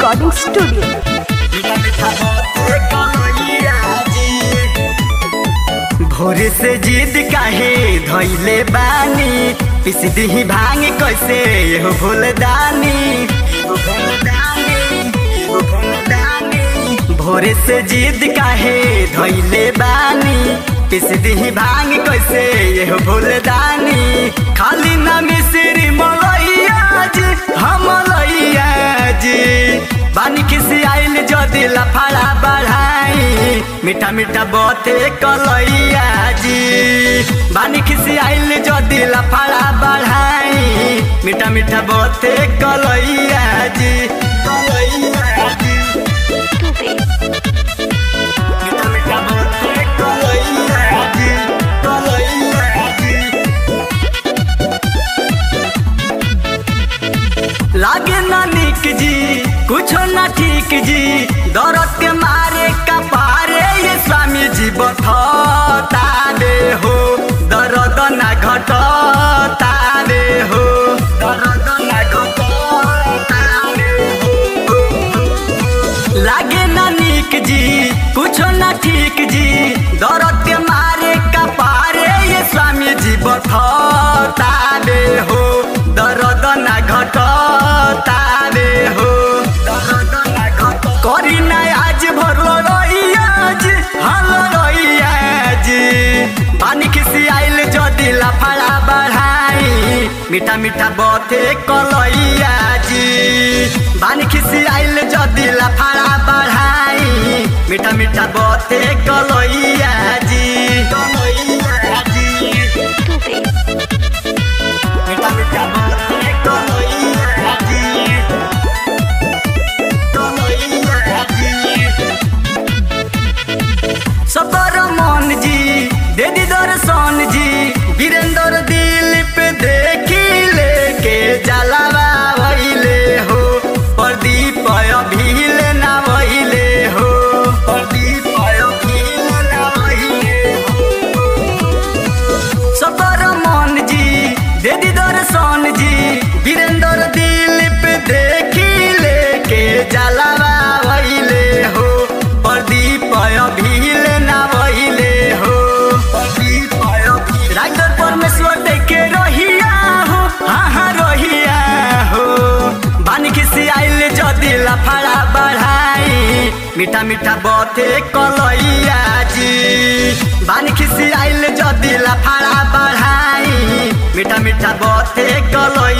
Recording Studio. भोरे से जिद काहे धैले बानी पिस दिही भांग कैसे हो भूलदानी भोरे से जिद काहे धैले बानी पिस दिही भांग कैसे ये भूलदानी खाली ना मिश्री मलैया जी हम मलैया जी बानी किसी आइल जदि लफड़ा बढ़ाई मीठा मीठा बते कलैया जी बानी किसी आइल जदि लफड़ा बढ़ाई मीठा मीठा बते कलैया जी कलैया जी मीठा मीठा बते कलैया जी कलैया जी लागे ना निक जी कुछो ना ठीक जी दौरत के मारे कपारे ये स्वामी जी बथता दे हो दर्द ना घटता दे हो दर्द ना घटता दे हो लागे ना निक जी कुछो ना ठीक जी दौरत के मारे कपारे ये स्वामी जी बथता दे हो दर्द ना घटता दे हो दर्द ना घट करी ना आज भरलो रहिया जी हल रहिया जी पानी खिसी आइल जदि लफड़ा बढ़ाई मीठा मीठा बते कलैया जी बानी खिसी आइल जदि लफड़ा बढ़ाई मीठा मीठा बते कलैया जी कलैया जी मीठा मीठा बते कलैया जी कलैया जी सबर मन जी दे दी दर्शन जी वीरेंद्र दिल पे देखी लेके जलावा वैले हो प्रदीप अभिल ना वैले हो प्रदीप अभिल ना वैले हो सबर मन जी दे दी दर्शन जी वीरेंद्र दिल पे देखी लेके जलावा वैले हो प्रदीप अभिल ना वैले हो प्रदीप अभिल राइटर परमेश्वर देखे रहिया हो हाँ हाँ रहिया हो बानी खिसी आइल जदि लफड़ा बढ़ाई मीठा मीठा बते कलैया जी बानी खिसी आइल जदि लफड़ा बढ़ाई मीठा मीठा बते कलैया